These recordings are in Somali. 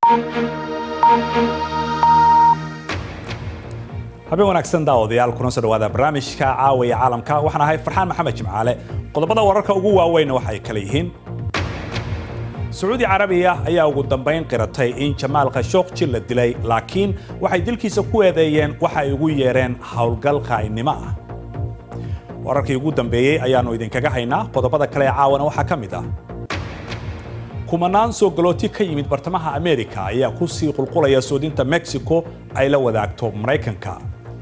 habeen wanaagsan daawadayaal kuna soo dhawaada barnaamijka caawiya caalamka waxaan ahay farxaan maxamed jimcaale qodobada wararka ugu waaweynna waxay kala yihiin sacuudi carabiya ayaa ugu dambayn qiratay in jamaal khashooqji la dilay laakiin waxay dilkiisa ku eedeeyeen waxa ay ugu yeereen howlgal qaa'inimo ah wararkii ugu dambeeyey ayaannu idinkaga haynaa qodobada kale ee caawana waxaa ka mid ah kumanaan soo galooti ka yimid bartamaha amerika ayaa ku sii qulqulaya soodinta mexico ay la wadaagto maraykanka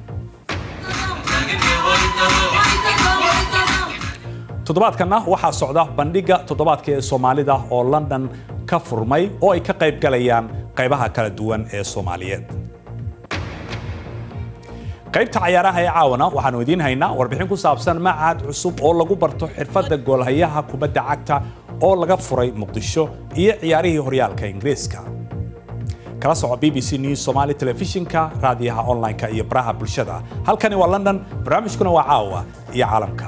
toddobaadkanna waxaa socda bandhigga toddobaadka ee soomaalida oo london ka furmay oo ay ka qayb galayaan qaybaha kala duwan ee soomaaliyeed qaybta cayaaraha ee caawana waxaanu idiin haynaa warbixin ku saabsan macahad cusub oo lagu barto xirfadda goolhayaha kubadda cagta oo laga furay muqdisho iyo ciyaarihii horyaalka ingiriiska kala soco b b c news somali telefishinka raadiyaha online-ka iyo baraha bulshada halkani waa london barnaamijkuna waa caawa iyo caalamka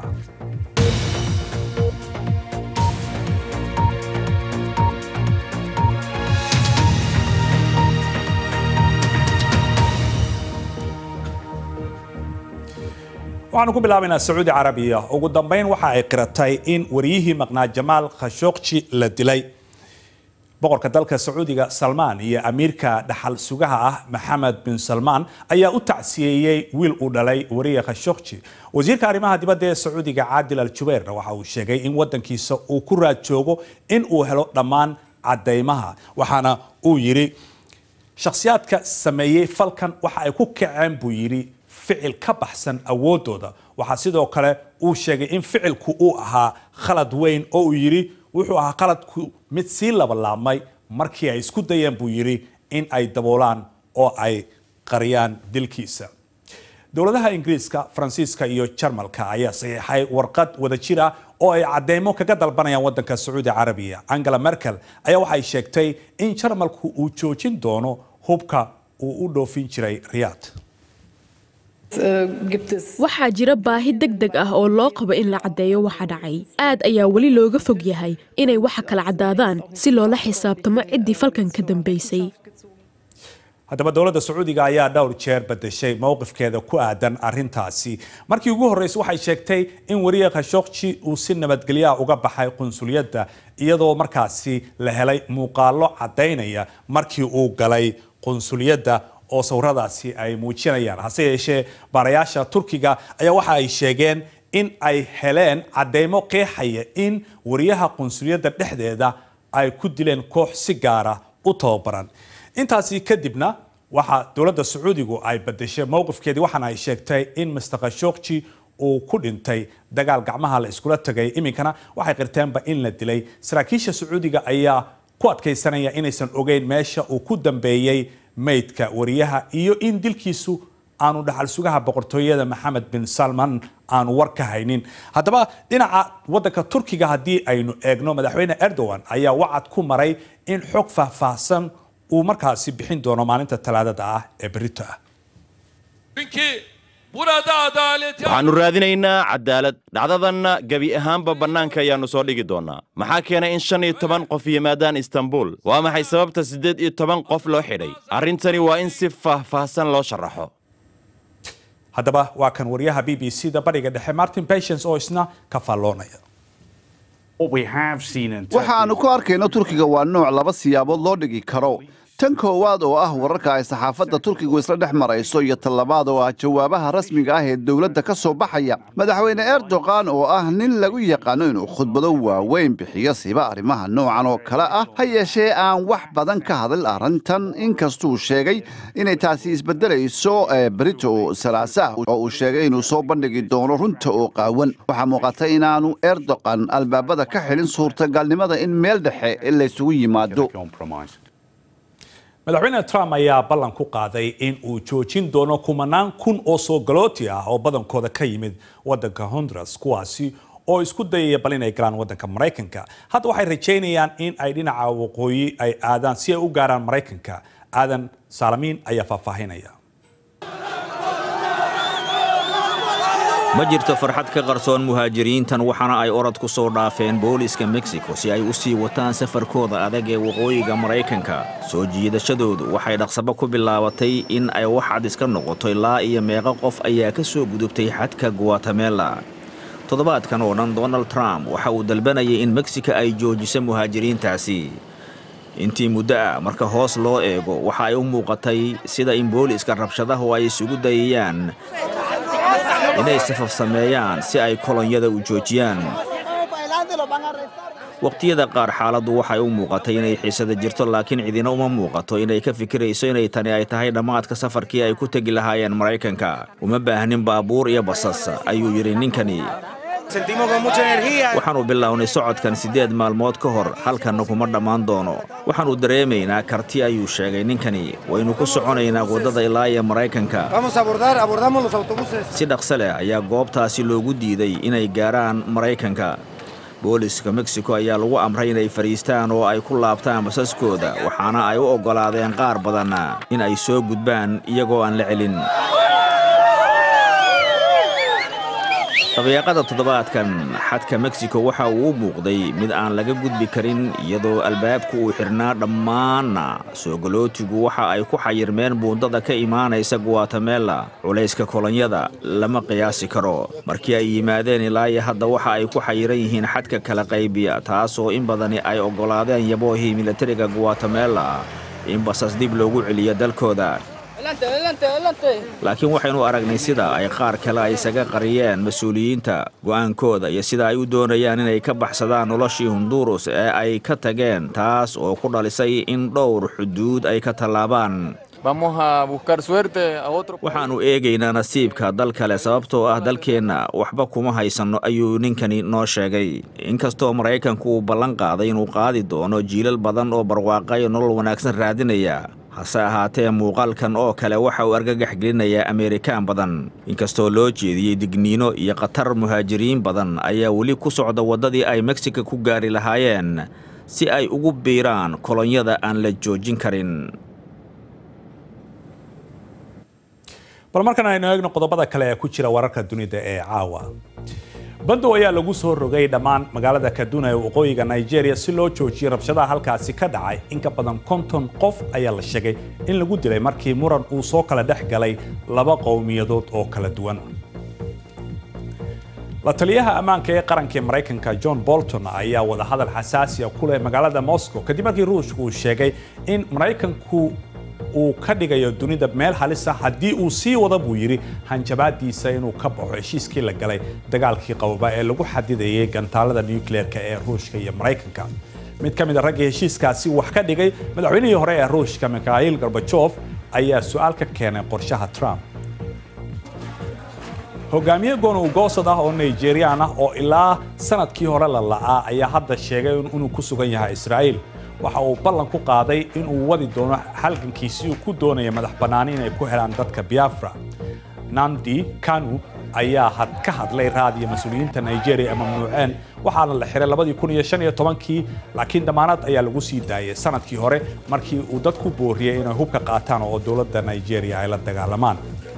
waxaanu ku bilaabaynaa sacuudi carabiya ugu dambayn waxa ay qiratay in wariyihii maqnaa jamaal khashooqji la dilay boqorka dalka sacuudiga salmaan iyo amiirka dhaxal sugaha ah maxamed bin salmaan ayaa u tacsiyeeyey wiil uu dhalay wariye khashooqji wasiirka arrimaha dibadda ee sacuudiga caadil al jubeyrna waxa uu sheegay in waddankiisa uu ku raad joogo in uu helo dhammaan caddaymaha waxaana uu yidhi shakhsiyaadka sameeyey falkan waxa ay ku kaceen buu yidhi ficil ka baxsan awoodooda waxaa sidoo kale uu sheegay in ficilku uu ahaa khalad weyn oo uu yidhi wuxuu ahaa khaladku mid sii labalaabmay markii ay isku dayeen buu yidhi in ay daboolaan oo ay qariyaan dilkiisa dowladaha ingiriiska faransiiska iyo jarmalka ayaa saxiixay warqad wadajir ah oo ay cadeymo kaga dalbanayaan waddanka sacuudi carabiya angela merkel ayaa waxay sheegtay in jarmalku uu joojin doono hubka uu u dhoofin jiray riyaad waxaa jira baahi deg deg ah oo loo qabo in la caddeeyo waxa dhacay aad ayaa weli looga fog yahay inay waxa kala caddaadaan si loola xisaabtamo ciddii falkan ka dambaysay haddaba dowladda sacuudiga ayaa dhowr jeer bedeshay mowqifkeeda ku aadan arintaasi markii ugu horreysay waxay sheegtay in wariye khashooqji uu si nabadgelyaha uga baxay qunsuliyadda iyadoo markaasi la helay muuqaallo caddaynaya markii uu galay qunsuliyadda oo sawiradaasi ay muujinayaan hase yeeshee baarayaasha turkiga ayaa waxa ay sheegeen in ay heleen caddeymo qeexaya in wariyaha qunsuliyadda dhexdeeda ay ku dileen koox si gaara u tababaran intaasi kadibna waxa dowladda sacuudigu ay badeshay mowqifkeedii waxaana ay sheegtay in master khashooqji uu ku dhintay dagaal gacmaha la iskula tagay iminkana waxay qirteenba in la dilay saraakiisha sacuudiga ayaa ku adkaysanaya inaysan ogeyn meesha uu ku dambeeyey maydka wariyaha iyo in dilkiisu aanu dhaxal sugaha boqortooyada maxamed bin salman aanu war ka haynin haddaba dhinaca waddanka turkiga haddii aynu eegno madaxweyne erdogan ayaa wacad ku maray in xog faahfaahsan uu markaasi bixin doono maalinta talaadada ah ee berito ah waxaannu raadinaynaa cadaalad dhacdadanna gebi ahaanba bannaanka ayaannu soo dhigi doonnaa maxaa keenay in shan iyo toban qof yimaadaan istanbul waa maxay sababta siddeed iyo toban qof loo xidhay arrintani waa in si faahfaahsan loo sharaxo haddaba waa kan wariyaha b b c da bariga dhexe martin patience oo isna ka faalloonaya waxa aanu ku arkayno turkiga waa nooc laba siyaabood loo dhigi karo tan koowaad oo ah wararka ay saxaafadda turkigu isla dhex marayso iyo tan labaad oo ah jawaabaha rasmiga ah ee dowladda ka soo baxaya madaxweyne erdogan oo ah nin lagu yaqaano inuu khudbado waaweyn bixiyo siba arrimaha noocan oo kale ah ha yeeshee aan wax badan ka hadal arrintan inkastuu sheegay inay taasi isbedelayso brito salaasaah oo uu sheegay inuu soo bandhigi doono runta oo qaawan waxaa muuqata inaanu erdogan albaabada ka xilin suurtagalnimada in meel dhexe laysugu yimaado madaxweyne trump ayaa ballan ku qaaday in uu joojin doono kumanaan kun oo soo galooti ah oo badankooda ka yimid wadanka honduras kuwaasi oo isku dayaya bal inay galaan wadanka maraykanka hadda waxay rajaynayaan in ay dhinaca waqooyi ay aadaan si ay u gaaraan maraykanka aadan saalamiin ayaa faahfaahinaya ma jirto farxad ka qarsoon muhaajiriintan waxaana ay orod ku soo dhaafeen booliiska meksiko si ay u sii wataan safarkooda adag ee waqooyiga maraykanka soo jiidashadoodu waxay dhaqsabo ku bilaabatay in ay wax cad iska noqoto ilaa iyo meeqo qof ayaa ka soo gudubtay xadka guatemela toddobaadkan oo dhan donald trump waxa uu dalbanayay in meksika ay joojiso muhaajiriintaasi intii muddo ah marka hoos loo eego waxa ay u muuqatay sida in booliiska rabshadahu ay isugu dayayaan inay safaf sameeyaan si ay kolonyada u joojiyaan waqtiyada qaar xaaladdu waxay u muuqatay inay xiisada jirto laakiin cidina uma muuqato inay ka fikirayso inay tani ay tahay dhammaadka safarkii ay ku tegi lahaayeen maraykanka uma baahnin baabuur iyo basas ayuu yidhi ninkani waxaannu bilownay socodkan siddeed maalmood ka hor halkanna kuma dhammaan doono waxaannu dareemaynaa karti ayuu sheegay ninkani waynu ku soconaynaa waddada ilaa iyo maraykanka si dhaqso leh ayaa goobtaasi loogu diiday inay gaarhaan maraykanka booliska meksiko ayaa lagu amray inay fadhiistaan oo ay ku laabtaan basaskooda waxaana ay u oggolaadeen qaar badan in ay soo gudbaan iyagoo aan la celin dabeeqada toddobaadkan xadka meksiko waxa uu u muuqday mid aan laga gudbi karin iyadoo albaabku uu xidhnaa dhammaanna soogolootigu waxa ay ku xayirmeen buundada ka imaanaysa guatemela culayska kolonyada lama qiyaasi karo markii ay yimaadeen ilaa iyo hadda waxa ay ku xayiran yihiin xadka kala qaybiya taasoo in badani ay oggolaadeen yaboohii militariga guatemela in basas dib loogu celiyo dalkooda laakiin waxaynu aragnay sida ay qaar kale ay isaga qariyeen mas-uuliyiinta go'aankooda iyo sida ay u doonayaan inay ka baxsadaan noloshii honduurus ee ay ka tageen taas oo ku dhalisay in dhowr xuduud ay ka tallaabaan waxaannu eegaynaa nasiibka dal kale sababtoo ah dalkeenna waxba kuma haysanno ayuu ninkani noo sheegay inkastoo maraykanku uu ballan qaaday inuu qaadi doono jiilal badan oo barwaaqayo nolol wanaagsan raadinaya hase ahaatee muuqaalkan oo kale waxa uu argagax gelinayaa ameerikaan badan inkastoo loo jeediyey digniino iyo khatar muhaajiriin badan ayaa weli ku socda waddadii ay meksika ku gaari lahaayeen si ay ugu biiraan kolonyada aan la joojin karin bal markan aynu eegno qodobada kale ee ku jira wararka dunida ee caawa bandow ayaa lagu soo rogay dhammaan magaalada kaduna ee waqooyiga nigeria si loo joojiyay rabshadaha halkaasi ka dhacay in ka badan konton qof ayaa la sheegay in lagu dilay markii muran uu soo kala dhex galay laba qowmiyadood oo kala duwan la taliyaha ammaanka ee qaranka ee maraykanka john bolton ayaa wadahadal xasaasiya ku leh magaalada moscow kadib markii ruushka uu sheegay in maraykanku uu ka dhigayo dunida meel halisa haddii uu sii wada buu yidhi hanjabaadiisa inuu ka baxo heshiiskii la galay dagaalkii qababa ee lagu xadidayay gantaalada nucleerka ee ruushka iyo maraykanka mid ka mid a raggii heshiiskaasi wax ka dhigay madaxweynihii hore ee ruushka mikhail gorbajof ayaa su-aal ka keenay qorshaha trump hogaamiye goonowgoosad ah oo nigerian ah oo ilaa sanadkii hore la la'aa ayaa hadda sheegay inuu ku sugan yahay israa'iil waxa uu ballan ku qaaday in uu wadi doono halgankiisii uu ku doonaya madax bannaani inay ku helaan dadka biafra namdi kanu ayaa had ka hadlay raadiyo mas-uuliyiinta nigeria ee mamnuuceen waxaana la xiray labadii kun iyo shan iyo tobankii laakiin damaanad ayaa lagu sii daayay sanadkii hore markii uu dad ku booriyey inay hubka qaataan oo dowladda nigeria ay la dagaalamaan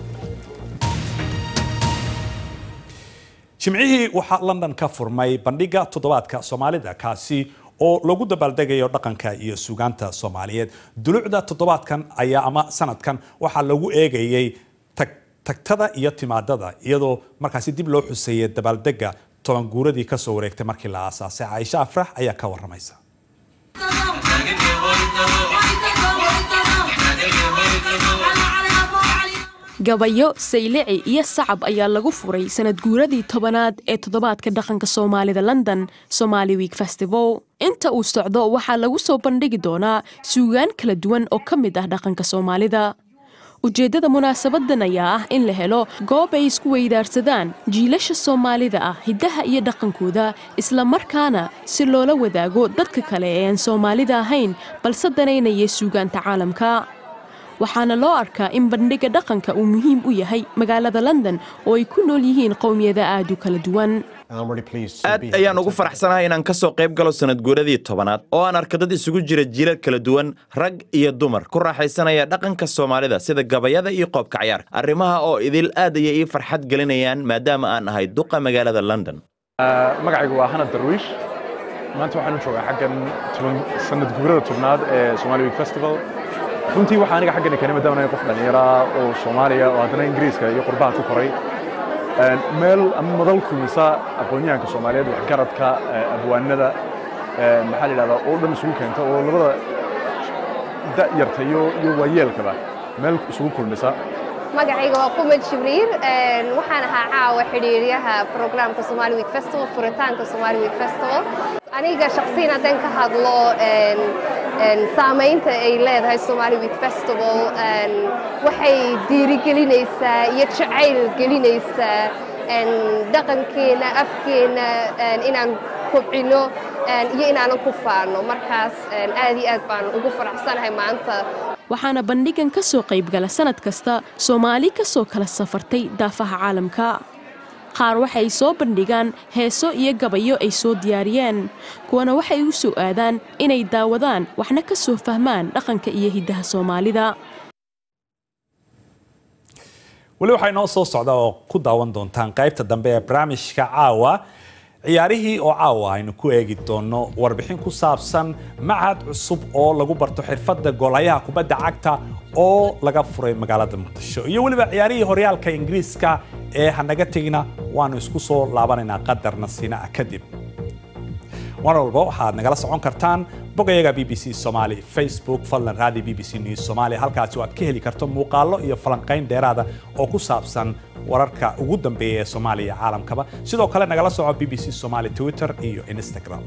jimcihii waxaa london ka furmay bandhiga toddobaadka soomaalida kaasi oo lagu dabaaldegayo dhaqanka iyo suugaanta soomaaliyeed dulucda toddobaadkan ayaa ama sanadkan waxaa lagu eegayey tagtada iyo timaadada iyadoo markaasi dib loo xuseeyay dabaaldega toban guuradii kasoo wareegtay markii la aasaasay caaisha afrax ayaa ka waramaysa gabayo saylici iyo sacab ayaa lagu furay sanad guuradii tobanaad ee toddobaadka dhaqanka soomaalida london somaali week festival inta uu socdo waxaa lagu soo bandhigi doonaa suugaan kala duwan oo ka mid ah dhaqanka soomaalida ujeeddada munaasabadan ayaa ah in la helo goob ay isku weydaarsadaan jiilasha soomaalida ah hiddaha iyo dhaqankooda isla markaana si loola wadaago dadka kale ee aan soomaalida ahayn balse danaynaya suugaanta caalamka waxaana loo arkaa in bandhiga dhaqanka uu muhiim u yahay magaalada london oo ay ku nool yihiin qowmiyada aad u kala duwan aad ayaan ugu faraxsanahay inaan ka soo qayb galo sanad guuradii tobanaad oo aan arka dad isugu jira jiilal kala duwan rag iyo dumar ku raaxaysanaya dhaqanka soomaalida sida gabayada iyo qoobka cayaarka arrimaha oo idil aad ayay ii farxad gelinayaan maadaama aan ahay duqa magaalada london magacaygu waa hanad darwiish maanta waxaanu joogaa xaggan sanad guurada tobnaad ee somali week festival runtii waxaa aniga xaggani keenay maadaama anahay qof dhallinyara oo soomaaliya oo haddana ingiriiska iyo qurbaha ku koray meel ama madal kulmisa aqoonyahanka soomaaliyeed waxgaradka abwaanada maxaa la yidhahdaa oo dhan isugu keenta oo labada da'yarta iyo iyo waayeelkaba meel isugu kulmisa magacayga waa qumad jibriir waxaan ahaa caawa xidhiiryaha programka somali week festival furitaanka somali week festival aniga shaksiyan haddaan ka hadlo saamaynta ay leedahay somali week festival waxay dhiirigelinaysaa iyo jacayl gelinaysaa dhaqankeena afkeena inaan kobcino iyo inaanan ku faano markaas aad iyo aad baan ugu faraxsanahay maanta waxaana bandhigan ka soo qaybgala sannad kasta soomaali ka soo kala safartay daafaha caalamka qaar waxay soo bandhigaan heeso iyo gabayo ay soo diyaariyeen kuwana waxay u soo aadaan inay daawadaan waxna ka soo fahmaan dhaqanka iyo hiddaha soomaalida weli waxaa inoo soo socda oo ku daawan doontaan qaybta dambe ee barnaamijka caawa ciyaarihii oo caawa aynu ku eegi doonno warbixin ku saabsan macad cusub oo lagu barto xirfadda goolayaha kubadda cagta oo laga furay magaalada muqdisho iyo weliba ciyaarihii horyaalka ingiriiska ee hanaga tegina waanu isku soo laabanaynaa qadarna sina kadib mar walba waxaad nagala socon kartaan bogayaga b b c somaali facebook fadlan raadi b b c news somalia halkaasi oo aad ka heli karto muuqaallo iyo falanqayn dheeraada oo ku saabsan wararka ugu dambeeya ee soomaaliya iyo caalamkaba sidoo kale nagala soco b b c somaali twitter iyo instagram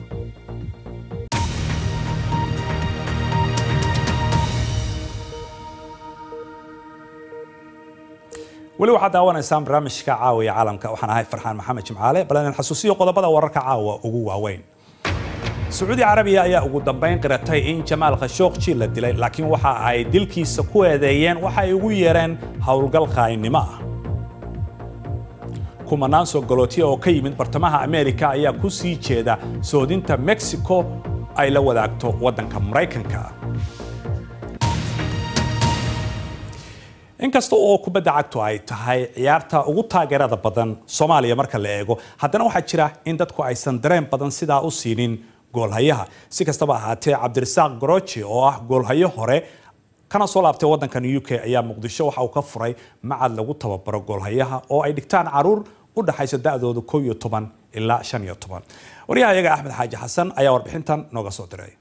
weli waxaad daawanaysaan barnaamijka caawiya caalamka waxaan ahay farxaan maxamed jimcaale bal inaan xasuusiyo qodobada wararka caawa ugu waaweyn sacuudi carabiya ayaa ugu dambayn qiratay in jamaal khashooqji la dilay laakiin waxa ay dilkiisa ku eedeeyeen waxa ay ugu yeereen howlgal qaa'inimo ah kumanaan soo galootiya oo ka yimid bartamaha ameerika ayaa ku sii jeeda soodinta mexico ay la wadaagto waddanka maraykanka inkasta oo kubadda cagtu ay tahay ciyaarta ugu taageerada badan soomaaliya marka la eego haddana waxaa jira in dadku aysan dareen badan sidaa u siinin goolhayaha si kastaba ahaatee cabdirasaaq goroji oo ah goolhayo hore kana soo laabtay waddankan u k ayaa muqdisho waxa uu ka furay macad lagu tababaro goolhayaha oo ay dhigtaan caruur u dhaxaysa da'dooda kow iyo toban ilaa shan iyo toban waryaha iyaga axmed xaaji xasan ayaa warbixintan nooga soo diray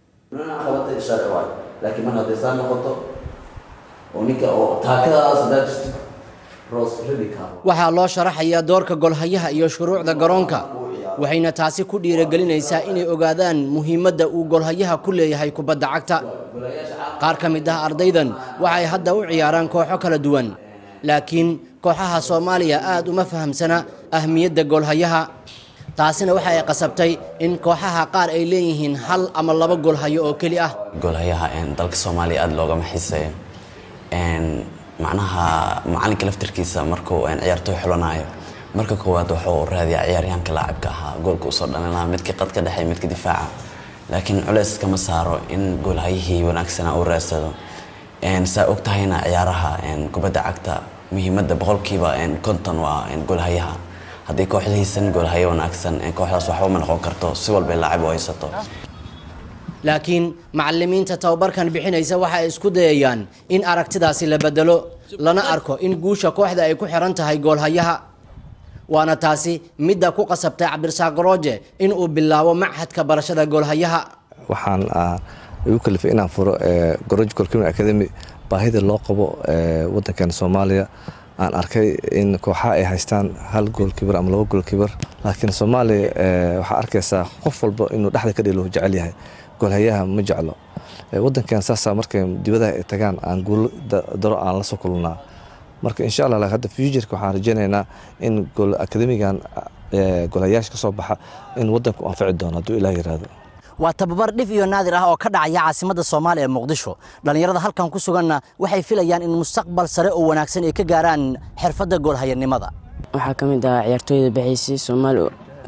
laakiin mar hadday saa noqoto oo ninka oo taakadaas haddaad jirto roos ridi karo waxaa loo sharaxayaa doorka golhayaha iyo shuruucda garoonka waxayna taasi ku dhiirigelinaysaa inay ogaadaan muhiimadda uu golhayaha ku leeyahay kubadda cagta qaar ka mid ah ardaydan waxay hadda u ciyaaraan kooxo kala duwan laakiin kooxaha soomaaliya aad uma fahamsana ahmiyadda golhayaha taasina waxa ay qasabtay in kooxaha qaar ay leeyihiin hal ama laba golhayo oo keli ah golhayaha dalka soomaaliya aada loogama xiiseeyo macnaha macalinka laftarkiisa markuu ciyaartooy xulanayo marka koowaad wuxuu raadiyaa ciyaaryahanka laacibka ahaa goolka usoo dhalinaa midkii qadka dhexe midka difaaca laakiin culeys kama saaro in goolhayihii wanaagsana uu raadsado saa og tahayna ciyaaraha kubadda cagta muhiimadda boqolkiiba konton waa goolhayaha haddii kooxdahiisan goolhayo wanaagsan kooxdaas waxba ma noqon karto si walbay laacib u haysato laakiin macalimiinta tababarkan bixinaysa waxa ay isku dayayaan in aragtidaasi la bedelo lana arko in guusha kooxda ay ku xiran tahay goolhayaha waana taasi midda ku qasabtay cabdirasaaq garooje in uu bilaabo machadka barashada goolhayaha waxaan igu kalifay inaan furo goroj golkimin academy baahida loo qabo wadankan soomaaliya aan arkay in kooxaha ay haystaan hal goolkibar ama laba goolkibar laakiin soomaaliya waxaa arkaysaa qof walba inuu dhexda ka dhelo jecel yahay goolhayaha ma jeclo wadankan saasa markay dibadaha ay tagaan aan guulo daro aan la soo kulnaa marka insha allah hadda futureka waxaan rajaynaynaa in gool akademigan goolhayaasha ka soo baxa in wadanku anfici doono hadduu ilaah yiraahdo waa tababar dhif iyo naadir ah oo ka dhacaya caasimadda soomaaliya ee muqdisho dhallinyarada halkan ku suganna waxay filayaan in mustaqbal sare oo wanaagsan ay ka gaaraan xirfadda goolhayanimada waxaa ka mid ah ciyaartooyda baxaysay soomaali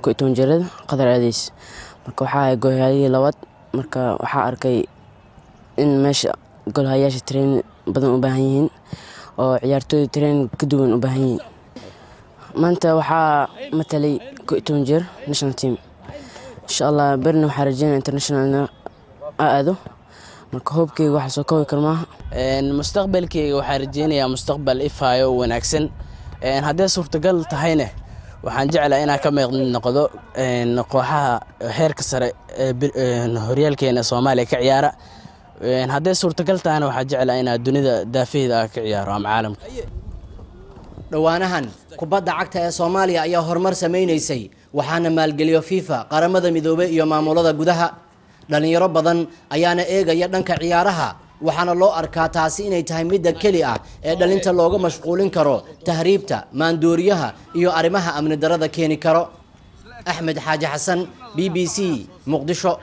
ko toban jirada qadar aadays marka waxaa ahay golhayadii labaad marka waxaa arkay in meesha golhayaasha train badan u baahan yihiin oo ciyaartooyda train ka duwan u baahan yihiin maanta waxaa matalay ko toban jeer national team insha allah berina waxaa rajeynaya internationalna a aado marka hoobkeyga waxaa soo koobi kar maaha mustaqbalkeyga waxaa rajeynayaa mustaqbal ifaayo oo wanaagsan haddee suurtagal tahayne waxaan jeclaa inaan ka meeq noqdo kooxaha heerka sare ee horyaalkeena soomaaliya ka ciyaara haddee suurtagal tahayna waxaa jeclaa inaa dunida daafaheeda ah ka ciyaaro ama caalamka dhowaanahan kubadda cagta ee soomaaliya ayaa horumar samaynaysay waxaana maalgeliyo fifa qaramada midoobey iyo maamulada gudaha dhallinyaro badan ayaana eegaya dhanka ciyaaraha waxaana loo arkaa taasi inay tahay midda keli ah ee dhalinta looga mashquulin karo tahriibta maandooriyaha iyo arrimaha amni darada keeni karo axmed xaaji xasan b b c muqdisho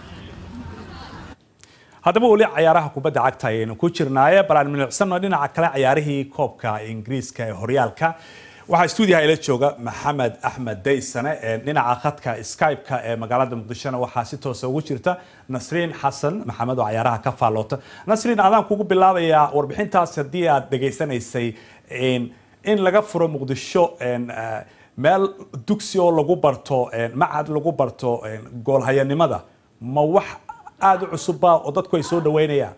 haddaba weli cayaaraha kubadda cagta ayaynu ku jirnaaye balaan milicsano dhinaca kale cayaarihii koobka ingiriiska ee horyaalka waxaa stuudiyaha ila jooga maxamed axmed daysane dhinaca khadka skype-ka ee magaalada muqdishona waxaa si toosa ugu jirta nasriin xasan maxamed oo cayaaraha ka faalloota nasriin adaan kugu bilaabayaa warbixintaas haddii aad dhegaysanaysay in laga furo muqdisho meel dugsi oo lagu barto macad lagu barto goolhayanimada ma wax aada u cusubba oo dadku ay soo dhaweynayaan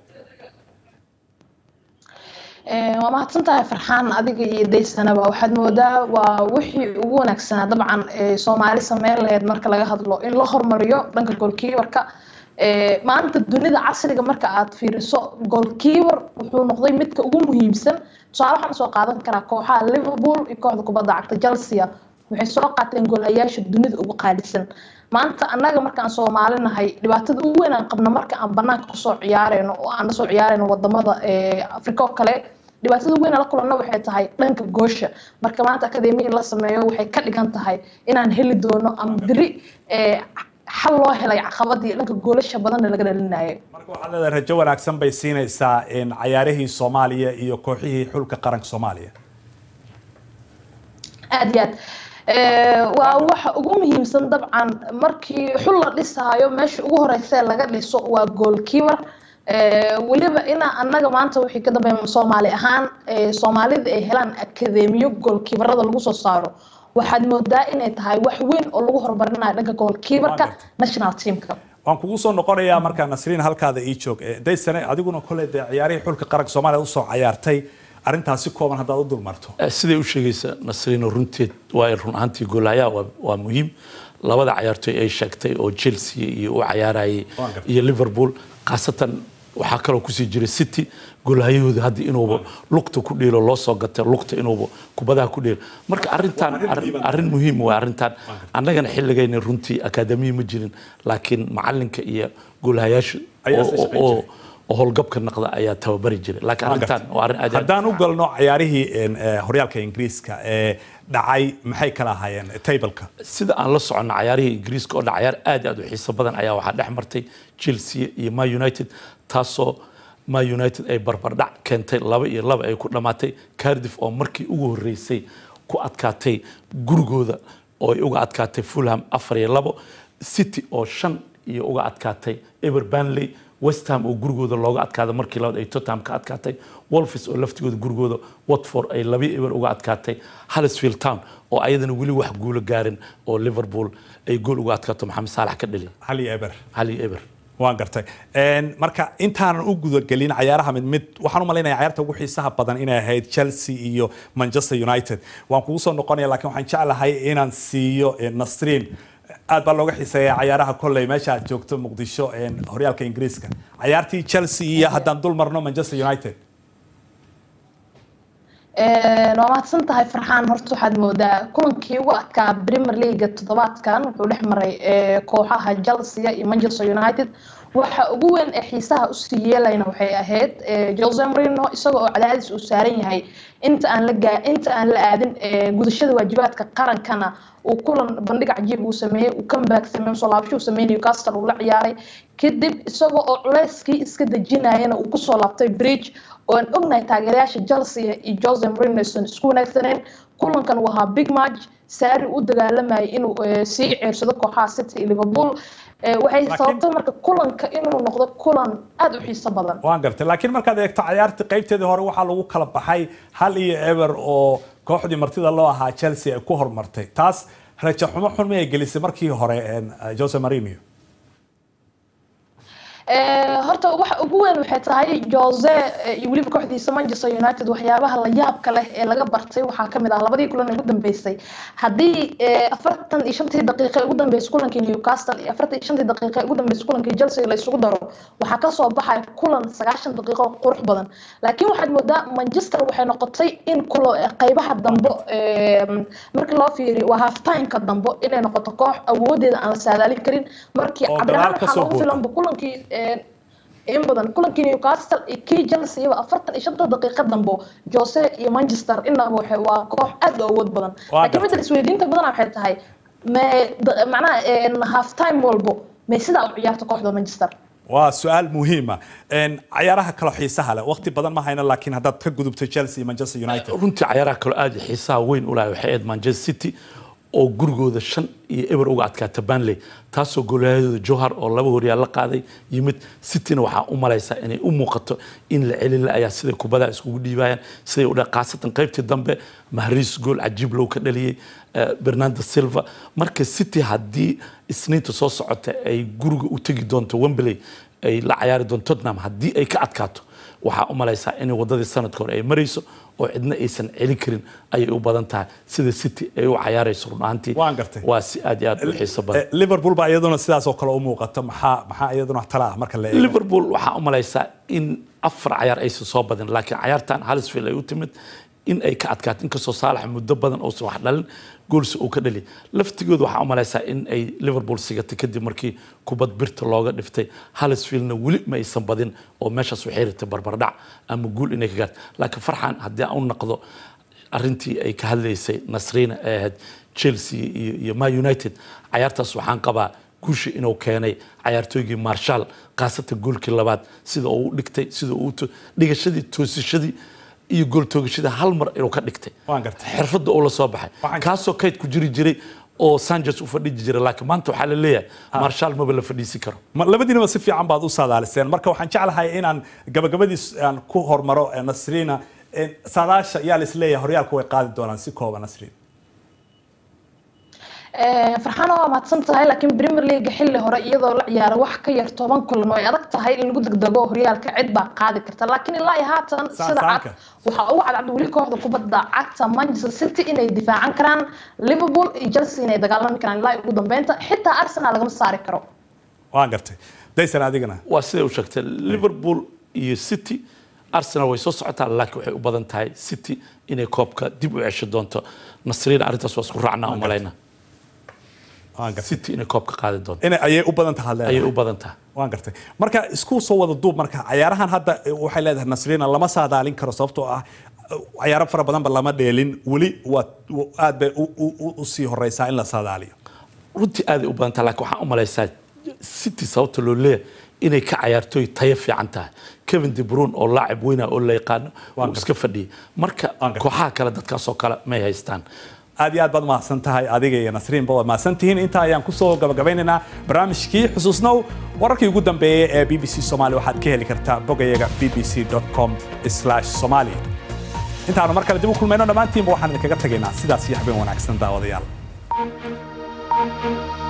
waa mahadsan tahay farxaan adiga iyo daysanaba waxaad moodaa waa wixii ugu wanaagsanaa dabcan soomaali sameyn laheyd marka laga hadlo in la hormariyo dhanka goolkiibarka maanta dunida casriga marka aad fiiriso goolkiibar wuxuu noqday midka ugu muhiimsan tusaale waxaan soo qaadan karaa kooxaha liverpool iyo kooxda kubadda cagta chelsea waxay soo qaateen goolhayaasha dunida ugu qaalisan maanta annaga markaan soomaali nahay dhibaatada ugu weyn aan qabno marka aan banaanka kusoo ciyaareyno oo aan lasoo ciyaareyno wadamada afrika oo kale dhibaatada ugu weyn aan la kulanno waxay tahay dhanka goosha marka maanta akademiya in la sameeyo waxay ka dhigan tahay inaan heli doono ama beri xal loo helay caqabadii dhanka goolasha badanna laga dhalinayo marka waxaad leedahay rajo wanaagsan bay siinaysaa cayaarihii soomaaliya iyo kooxihii xulka qaranka soomaaliya aad iyo aad waa waxa ugu muhiimsan dabcan markii xul la dhisaayo meesha ugu horeysee laga dhiso waa goolkiibar weliba inaa annaga maanta wixii ka dambeeya soomaali ahaan soomaalida ay helaan akademiyo goolkiibarada lagu soo saaro waxaad moodaa inay tahay wax weyn oo lagu horumarinayo dhanka goolkiibarka national teamka waan kugu soo noqonayaa markaa nasriin halkaada ii joog daysane adiguna kole dee ciyaarihii xulka qaranka soomaaliya usoo cayaartay arrintaasi kooban haddaad u dulmarto siday u sheegaysa nasriino runteed waa run ahaantii goolahayaa waa muhiim labada cayaartooy ay sheegtay oo chelsea iyo u cayaarayay iyo liverpool khaasatan waxaa kaloo kusii jiray city goolhayahooda hadda inuuba lugta ku dheelo loo soo gatay lugta inuuba kubadaha ku dheelo marka arrintan arrin muhiim waa arrintan annagana xilligayna runtii akaademiya ma jirin laakiin macalinka iyo goolhayaasha oo howlgabka naqda ayaa tababari jiray laakiin arrintan waa arrin aad haddaan u galno cayaarihii horyaalka ingiriiska ee dhacay maxay kala ahaayeen tableka sida aan la soconno cayaarihii ingiriiska oo dha cayaar aad aad u xiiso badan ayaa waxaa dhex martay chelsea iyo ma united taasoo ma united ay barbardhac keentay laba iyo laba ay ku dhammaatay cardiff oo markii ugu horreysay ku adkaatay gurigooda oo ay uga adkaatay fulham afar iyo labo city oo shan iyo uga adkaatay ever banley west ham oo gurigooda looga adkaada markii labaad ay tottenham ka adkaatay wolfis oo laftigooda gurigooda watford ay laba eber uga adkaatay hallsfield town oo ayadana weli wax guulo gaarin oo liverpool ay gool uga adkaato maxamed saalax ka dhali hali eber hali eber waan gartay marka intaanan u gudagelin cayaaraha mid mid waxaan u malaynaya cayaarta ugu xiisaha badan inay ahayd chelsea iyo manchester united waan kugu soo noqonaya laakiin waxaan jeclahay inaan siiyo nasriin aad baa looga xiiseeya cayaaraha kolley meesha aad joogto muqdisho horyaalka ingiriiska cayaartii chelsea iyo haddaan dul marno manchester united waa mahadsan tahay farxaan horta waxaad moodaa kulankii ugu adkaa premier leaga toddobaadkan wuxuu dhex maray kooxaha chelsea iyo manchester united waxa ugu weyn ee xiisaha usii yeelayna waxay ahayd jose marino isaga oo cadaadis uu saaran yahay inta aan la gaa inta aan la aadin gudashada waajibaadka qarankana uu kulan bandhig cajiib uu sameeyey uu comeback sameeyey soo laabasho uu sameeyey Newcastle uu la ciyaaray kadib isagoo oo culeyskii iska dejinayana uu kusoo laabtay bridge oo aan ognahay taageerayaasha Chelsea iyo Jose Mourinho aysan isku wanaagsaneen kulankan uu ahaa big match saari u dagaalamayay inuu eh, sii ceersado kooxaha city iyo liverpool Eh, waxay Laakiin- sababtay marka kulanka inuu noqdo kulan aad u xiiso badan waan gartay laakiin markaad eegto cayaartii qaybteedii hore waxaa lagu kala baxay hal iyo eber oo kooxdii martida loo ahaa chelsea ay ku hormartay taas rajo xumo xun miyay gelisay markii hore een, jose marinio Eh, horta waxa ugu weyn waxay tahay jose eh, iyo weliba kooxdiisa manchester united waxyaabaha la yaabka leh ee laga bartay waxaa kamid ah labadii kulan ee ugu dambeysay haddii eh, afartan iyo shantii daqiiqa ee ugu dambeysay kulankii newcastle iyo afartan iyo shantii daqiiqa ee ugu dambeysay kulankii chelsea la isugu daro waxaa kasoo baxaya kulan sagaashan daqiiqo oo qurux badan laakiin waxaad moodaa manchester waxay noqotay in kulo eh, qaybaha dambe eh, markii loo fiiriyo waa halftimeka dambe inay noqoto koox awoodeeda aan la saadaalin karin markii Oo cabdiraxmaan dagaal ka waxaa soo loogu boota. filanba kulankii eh, in badan kulankii newcastle iyo kii chelsea ba afartan iyo shanta daqiiqa dambo jose iyo manchester inaba waxay waa koox aad u awood badan Waa laakiin gartay. midda isweydiinta badan waxay tahay me da- macnaha half time walbo may sidaa u ciyaarta kooxda manchester waa su-aal muhiima Een, cayaaraha kale xiisaha leh waqti badan ma hayno laakiin haddaad ka gudubto chelsea iyo manchester united runtii cayaaraha kaloo aad i xiisaha weyn u lahay waxay ahayd manchester city oo gurigooda shan iyo eber uga adkaata banley taasoo goolahadooda johar oo laba horyaal la qaaday yimid cityna waxaa u malaysaa inay u muuqato in la celin la ayaa siday kubadaha iskugu dhiibayaan siday u dha khaasatan qaybtii dambe mahriis gool cajiib low ka dhaliyey eh, bernardo silva marka city haddii isniinta soo socota ay guriga u tegi doonto wembley ay la cayaari doonto tottenham haddii ay ka adkaato waxaa u malaysaa in wadadii sanadka hore ay marayso oo cidna aysan celin karin ayay u badan tahay sida city ay u cayaarayso run ahaantii Waan gartay. waa si aad iyo aad u xiiso badan Eh, liverpool baa iyaduna sidaas oo kale u muuqato maxaa maxaa iyaduna tala ah marka la eego liverpool waxaa u malaysaa in afar cayaar aysan soo badin laakiin cayaartan halisfield ay u timid in ay ka adkaato inkastoo saalax muddo badan uusan wax dhalin goolsi uu ka dhali laftigooda waxaa u malaysaa in ay liverpool sigatay kadib markii kubad birta looga dhiftay halisfieldna weli ma aysan badin oo meeshaas waxay ritay barbardhac ama guul inay ka gaarto laakiin farxan haddii aan u naqdo arrintii ay ka hadlaysay nasriina ee ahayd chelsea iyo, iyo ma united cayaartaas waxaan qabaa guusha inuu keenay cayaartooygii marshal khaasatan goolkii labaad sida uu u dhigtay sida uu u to- dhigashadii toosashadii iyo gool toogashadii hal mar inuu ka dhigtay waan gartay xirfadda uu la soo baxay kaasoo kayd ku jiri jiray oo sanchez u fadhiji jiray laakiin maanta waxaa la leeyahay marshal maba la fadhiisin karo Ma- labadiinaba si fiican baad u saadaaliseen marka waxaan jeclahay inaan gabagabadiis aan ku hormaro eh, nasriina Eh, saadaasha yaa la isleeyahay horyaalku way qaadi doonaan si kooban nasriin Eh, farxaana waa mahadsan tahay laakiin premier league xilli hore iyadoo la ciyaaro wax ka yar toban kulan oo ay adag tahay in lagu degdego horyaalka cid baa qaadi karta laakiin ilaa iyo haatan sida cad Saansaanka. waxaa ugu cadcad weli kooxda kubadda cagta manchester city inay difaacan karaan liverpool iyo chelsea inay dagaalami karaan ilaa iyo ugu dambeynta xitaa arsenal lagama saari karo waan gartay daysan adigana waa siday u sheegtay liverpool iyo city arsenal way soo socotaa laakiin waxay u badan tahay city inay koobka dib u cesho doonto nasriina arrintaas waa isku raacnaa u malayna city inay koobka qaadi doonto inay ayay u badan tahay ayay u badan tahay waan gartay marka isku soo wada duub marka cayaarahan hadda eh, waxay leedahay nasriina lama saadaalin karo sababtoo ah eh, cayaaro fara badanba lama dheelin weli waa wa- aad bay u- u- u- u sii horeysaa in la saadaaliyo runtii aaday u badan tahay laakiin waxaan u malaysaa city sababta loo leeyahay inay ka cayaartooy tayo fiican tahay kevin de bruyne oo laacib weyna oo la yaqaano uu iska fadhiyay marka kooxaha kale dadkaasoo kale may haystaan aad iyo aad baad mahadsan tahay adiga iyo nasriinba waad mahadsan tihiin intaa ayaan kusoo gabagabeynaynaa barnaamijkii xusuusnow wararkii ugu dambeeyey ee b b c somali waxaad ka heli kartaa bogayaga b b c com somali intaanu mar kale dib u kulmayno dhammaantiinba waxaan idinkaga tegaynaa sidaas iyo habeen wanaagsan daawadayaal